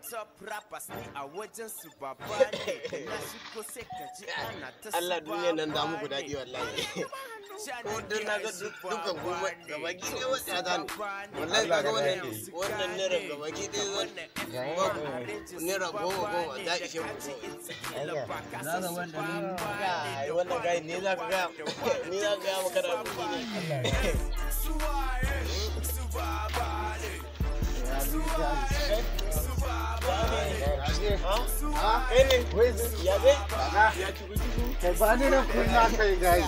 top rappers ni a wajen su baba ne da na shigo sai ka ji ana ta Allah duniya nan da muku daɗi wallahi ko don na ga dukkan kuma gaba gida wata ta ne wallahi ka ga wannan wannan naira gaba gida zan naira goma goma ta ishe ku Na ga wanda ni ai wannan gayi ne za ka ga ni za ka ga maka da kuɗi ne kai ne ya dai Kai ba ni nan kun na kai guys.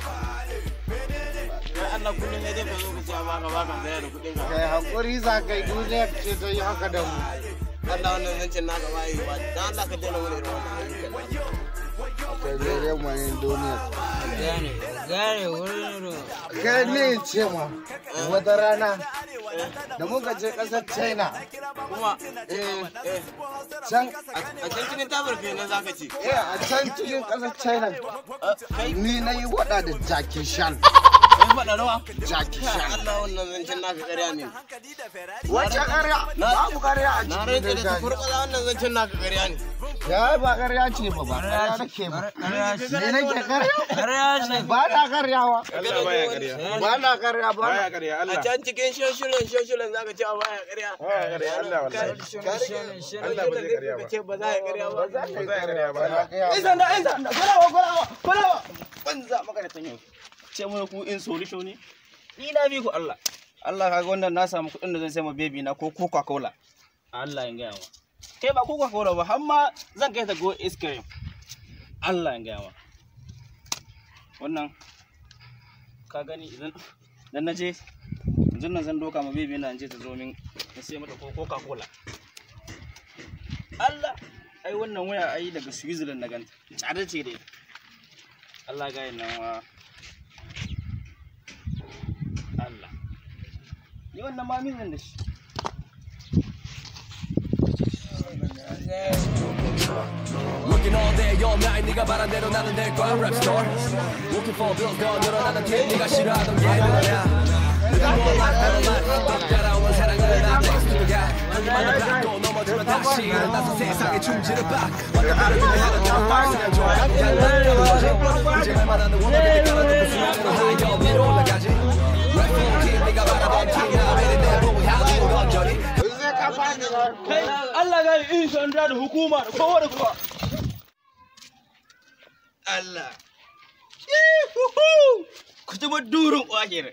ya Allah kullum ne dai ka zo ka ce a baka baka saya da kuɗin ka Kai hakuri za kai duniya ce ta yi haka da mu. Allah wannan zancen naka ba yi ba dan Allah ka daina wani irin wannan ayyukan Kai mere mu ne duniya. gane gane wurin Kai ne in ce ma wata rana da muka je ƙasar China. kuma Eh, eh can a can cikin tabar kai na zaka ce eh, a can cikin ƙasar China kai ni na yi waɗa da Jackie Chan. kai faɗa rawa Jackie Kai, Chan. Allah wannan zancen naka ƙarya ne Wace ƙarya? Babu ƙarya a na cikin rage da da tukur ƙasa wannan zancen naka ƙarya ne Ya ba ƙarya ce ba ba ƙarya nake ba. Ni nake ƙarya? ƙarya ce Ba na ƙaryawa. Allah baya ƙarya Ba na ƙarya ba. na- a can cikin shoshulan shoshulan zaka ce a baya ƙarya Baya ƙarya, Allah wallahi. Allah ba zai ƙarya ba ce ba za a yi ƙarya ba Ba za a yi ƙarya ba. Ai sanda ai sanda kwalawa kwalawa kwalawa banza maka da tanyo ce mu ku in solution ne ni na bi ku Allah Allah kaga wannan na samu kuɗin da zan sai ma baby na ko coca cola Allah ya gaya ma kai ba coca cola ba har ma zan kai ta go ice cream Allah ya gaya ma wannan ka gani idan dan na je yanzu nan zan doka ma baby na in je ta zo min in sai mata ko coca cola Allah ai wannan waya ai daga Switzerland na ganta tsada ce dai Allah ga nan wa Allah ni wannan ma min zan da shi Working all day all night 네가 말한 대로 나는 될 거야 rap star Looking for bills 더 늘어나는 팀 네가 싫어하던 예능이야 내가 몰라 나는 막 따라온 사랑을 나 next to 가 하기만 받고 넘어지면 다시 일어나서 세상에 충지를 봐 완전 다른 일을 하는 나 그냥 좋아 이제 할 만한 원하는 깔아놓고 수영으로 하여 위로 올라가지 Rap for team 네가 바라본 팀이나 매일 내 보고 향하는 건전히 Sai ka bani ba. kai Allah ga in sanda da hukuma da kowa da kowa Allah ku ji ba durin ƙwagir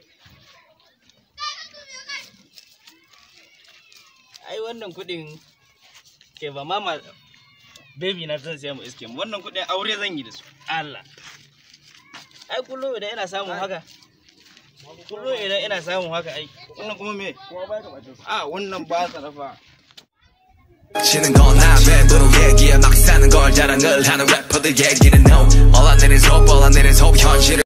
ai wannan kuɗin ke ba mama baby na zan siya mu iske mu wannan kuɗin aure zan yi da su Allah ai kullum idan ina samun haka kullum idan ina samun haka ai wannan kuma me a wannan ba tsarafa 치는 건 남의 도로 얘기야 막 사는 걸 자랑을 하는 래퍼들 얘기는 no 올라내린 속 올라내린 속 현실을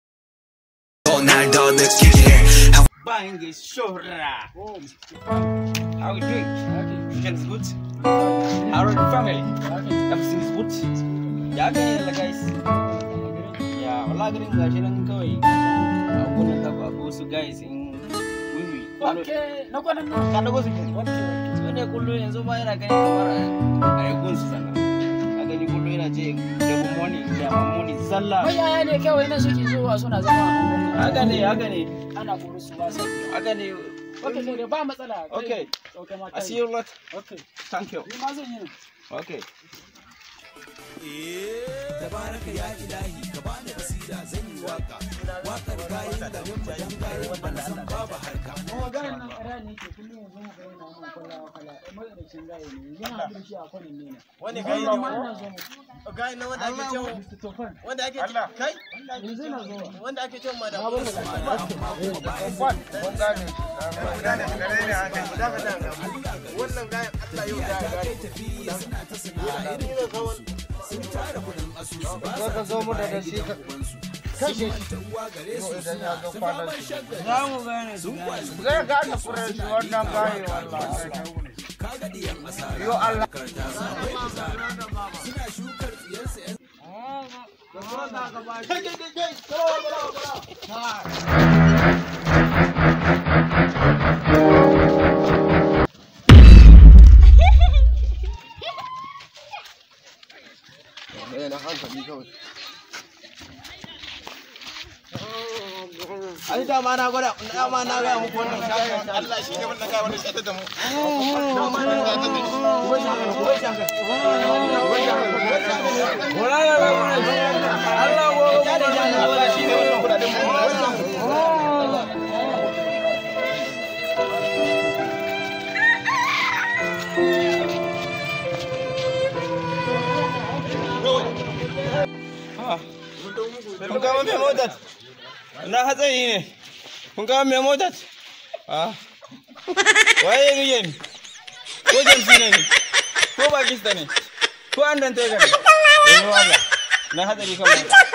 날더 느끼게 해 bang is shora. How are you doing? Everything is good. How are the family? Everything is good. Ya gani yalla guys. Ya wallahi garin gashi nan kawai. Abunan da ba su guys in wiwi. Okay, na kwanan nan. Ka dago su ke. So ne kullu yanzu ma yana gani kamar a yi gunsu sannan. Ka gani kullu yana je da money da money zalla. Mayaya ne kawai na suke zuwa suna zama a unguwanni. Haka ne haka ne Ana kore su ba sai. haka ne. Okay, so da ba matsala. kai- Okay. Okay, ma I kai. see you lot. Okay. Thank you. Ni ma zan yi nan. Okay. tabaraka ya ilahi ka bani basira zan yi waka wakar bayan da nan bayan bayan ban san babu harka Kuma ganin nan ƙara ne ke kullum yanzu mu ga yana nan kwalla kwalla. Madadacin gaya ne. Yana da shi a kwanin ne. Wani Kai gani ma ne ina zo mu. Gani na wanda ake cewa Mr. Tofan. wanda ake kai Yanzu ina zuwa. wanda ake cewa madam wannan gayan Allah yau da gani Za ka zo mu da da shi ka kashe shi. Ko idan ya zo kwanan shi. Za mu gane su. Zai gane furen shi wannan gaye wallahi. Yo Allah. ai dama na gwada dama na ga muku wannan shafin Allah shi ne wannan kai wanda shi da mu Allah shi ne wannan kudaden mu kun kama mai motar na hatsari ne kun kama mai motar waye yi yin ko jamsi ne ne ko bakista ne ko an danta ne yanzu Allah na hatsari kan